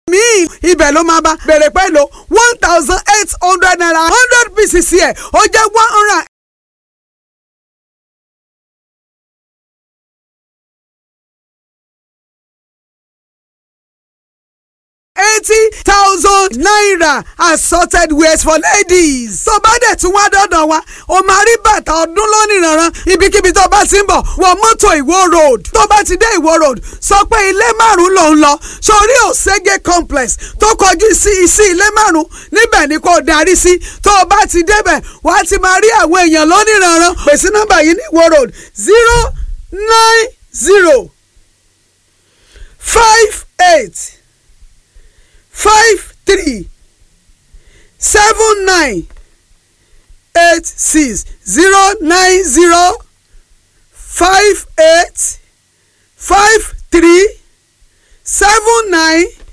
míì ibẹ̀ ló máa bá bèrè pẹ̀lú one thousand eight hundred naira hundred pieces ẹ̀ ó jẹ́ one hundred eighty thousand naira assorted wears for ladies. tó bá dẹ̀ tún wá dọ́dọ̀ wa o máa rí bàtà ọdún lónìí rànran ibikíbi tó bá ti ń bọ̀ wọ mọ́tò ìwó road tó bá ti dé ìwó road sọ pé ilé márùn-ún ló ń lọ sórí òṣègé complex tó kọjú sí sí ilé márùn-ún níbẹ̀ ni kò darí sí tó o bá ti débẹ̀ wà á ti máa rí àwọn èèyàn lónìí rànran pèsè nọ́mbà yìí ní ìwó road zero nine zero five eight five three seven nine eight six zero nine zero five eight five three seven nine